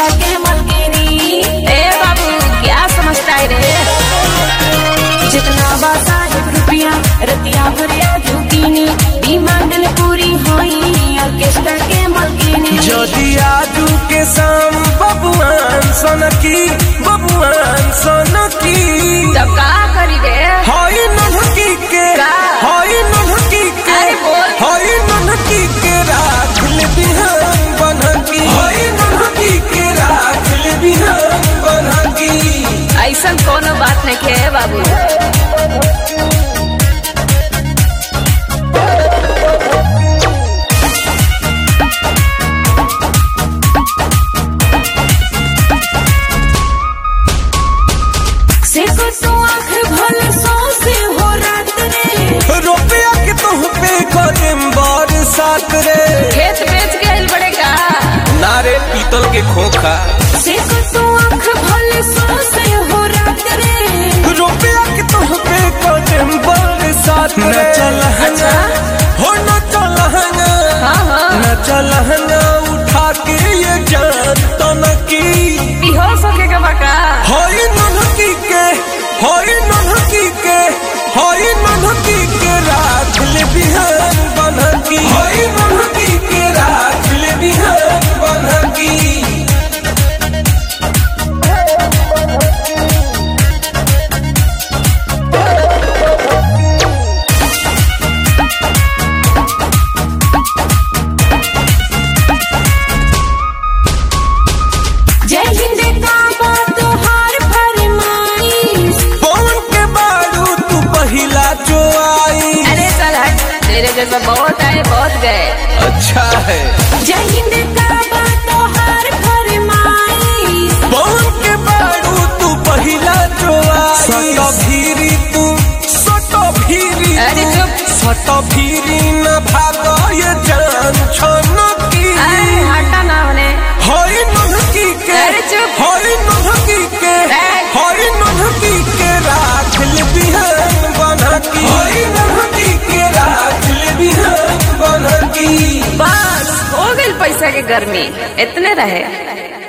के मलकिनी ए बाबू क्या समझता है रे जितना बासा एक रुपया रतिया भरिया झुकीनी डिमांड ने पूरी होई ऑर्केस्ट्रा के मलकिनी যদি आजू के शाम बबुआन सनकी बबुआन सनकी तब का करी रे हई नन्हकी के का? हई नन्हकी के अरे बोल। हई नन्हकी के राख ले बिहान बनकी हई नन्हकी के राख ले बिहान बनकी ऐसा कोनो बात नहीं खे बाबू से को तो आँख भल सौ से हो रात रे रुपया के तुह पे करेम बरसात रे खेत बेच गए बड़ेगा नारे पीतल के खोखा से को तो आँख भल सौ से हो रात रे रुपया के तुह पे करेम बरसात रे न चल अच्छा। हो न चल हाँ हाँ न चल उठा के ये जान तनकी बेहोश होके का बका हई नन्हकी के हई नन्हकी के हई नन्हकी के राख ले बिहान बनकी हई नन्हकी के राख ले बिहान बनकी जय हिंद का बात हार फरमाइश पवन के बारू तू पहिला जो आई अरे चल हट तेरे जैसा बहुत आए बहुत गए अच्छा है जय हिंद का बात हार फरमाइश पवन के बारू तू पहिला जो आई सट भीरी तू सट भीरी अरे तू, चुप। सट भीरी न भाग ये जान छनकी अरे हटा ना होने हई नन्हकी के अरे चुप। हई नन्हकी के ए। हई नन्हकी के राख ले बिहान बनकी हई नन्हकी के राख ले बिहान बनकी बस हो गई पैसा के गर्मी इतने रहे